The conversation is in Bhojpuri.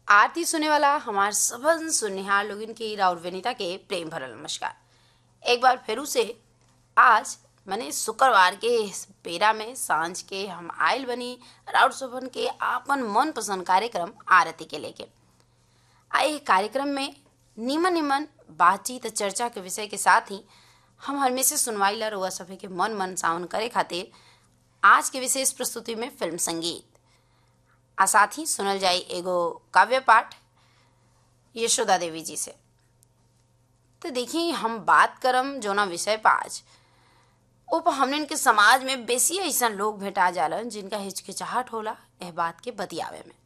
आरती सुने वाला हमार सबन सुनिहार लोगन के राउर विनीता के प्रेम भरल नमस्कार एक बार फिर से आज मने शुक्रवार के इस बेरा में सांझ के हम आयल बनी राउर सबन के आपन मन पसंद कार्यक्रम आरती के लेके आ एह कार्यक्रम में निमन निमन बातचीत चर्चा के विषय के साथ ही हम हमेशा सुनवाईला रुआ सभे के मन मन सावन करे खातिर आज के विशेष प्रस्तुति में फिल्म संगीत आ साथ ही सुनल जाई एगो काव्य पाठ यशोदा देवी जी से तो देखी हम बात करम जोना विषय पर आज ओप हमने के समाज में बेसी ऐसा लोग भेटा जालन जिनका हिचकिचाहट होला एह बात के बतियावे में